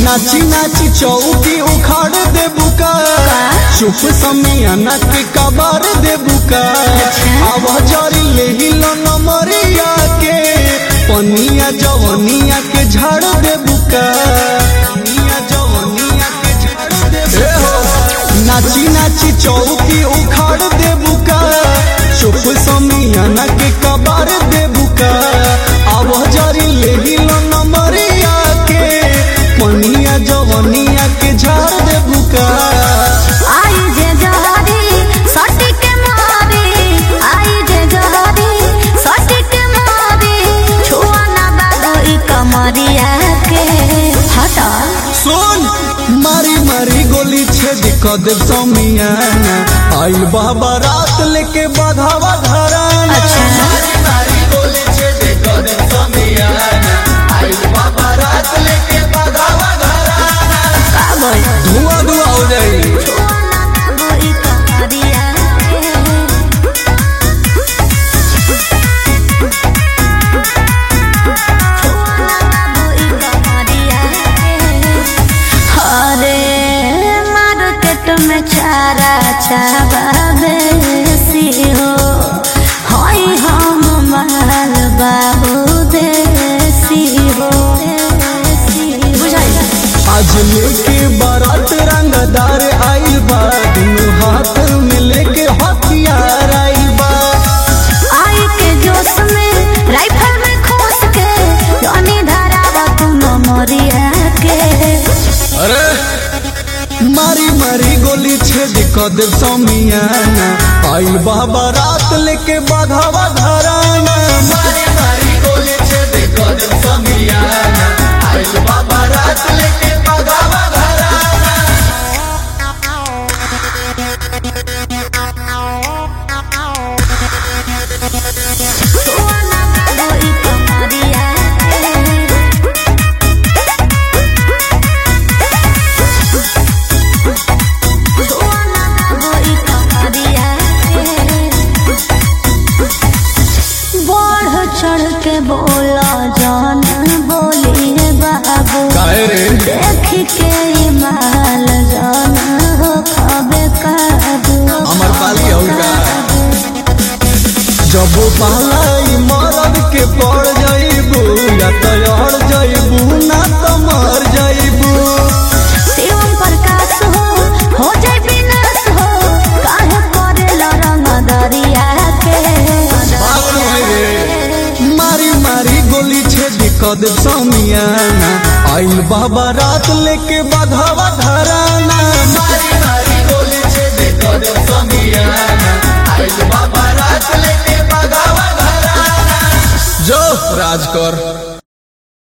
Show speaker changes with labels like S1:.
S1: नाची नाची चौकी उखाड़ दे बुका चुप समियाना के कबार दे बुका आवाज जारी ले हिलो नमरिया के पनिया जवनिया के झाड़ दे बुका पनिया जवनिया के झाड़ दे बुका नाची नाची चौकी उखाड़ दे बुका चुप समियाना के कबार दे बुका आवाज जारी ले हिलो नमरिया के पनिया जवनिया के झाड़ दे बुका
S2: आई जे जहरी सटी के मारी आई जे जहरी सटी के मारी छुआ ना बाबू ई कमरिया के हटा
S1: सुन मारी मारी गोली छेद क दे समियाना आइल बाबा रात लेके बाधावा घराना
S2: अच्छा।
S1: मारी मारी गोली छेद क दे समियाना आइल बाबा रात लेके बाधावा घराना
S2: का बोल
S1: धुआं धुआं हो जाई
S2: छुआ ना बाबू ई कमरिया के हरे मार्केट में चारा चाबा बेसी हो हई हम माल बाबू देसी हो बुझाई
S1: आज लेके बारात रंगदार आइल बा दुनू हाथ में लेके हथियार आइल बा
S2: आई के जोश में राइफल में खोस के जानी धरावा तुम मोरिया के
S1: अरे मारी मारी गोली छेद क दे समियाना आइल बाबा रात लेके बाघावा घराना मारी मारी गोली छेद क दे समियाना आइल बाबा रात लेके बाघावा घराना
S2: छुआना बाबू ई कमरिया छुआना बाबू ई कमरिया बढ़ चढ़ के बोला जान बोली रे बाबू
S1: काहे रे
S2: देख के ई माल जान हो खबे काबू
S1: अमर पाली हो का जब पालाई मरद के पड़ जाइबू या तो अड़ जाइबू ना तो मर जाइबू
S2: शिवम प्रकाश हो हो जाए विनाश हो काहे करे रंग दरिया के
S1: बात नहीं रे मारी मारी गोली छेद क दे समियाना आइल बाबा रात लेके बाघावा घराना मारी मारी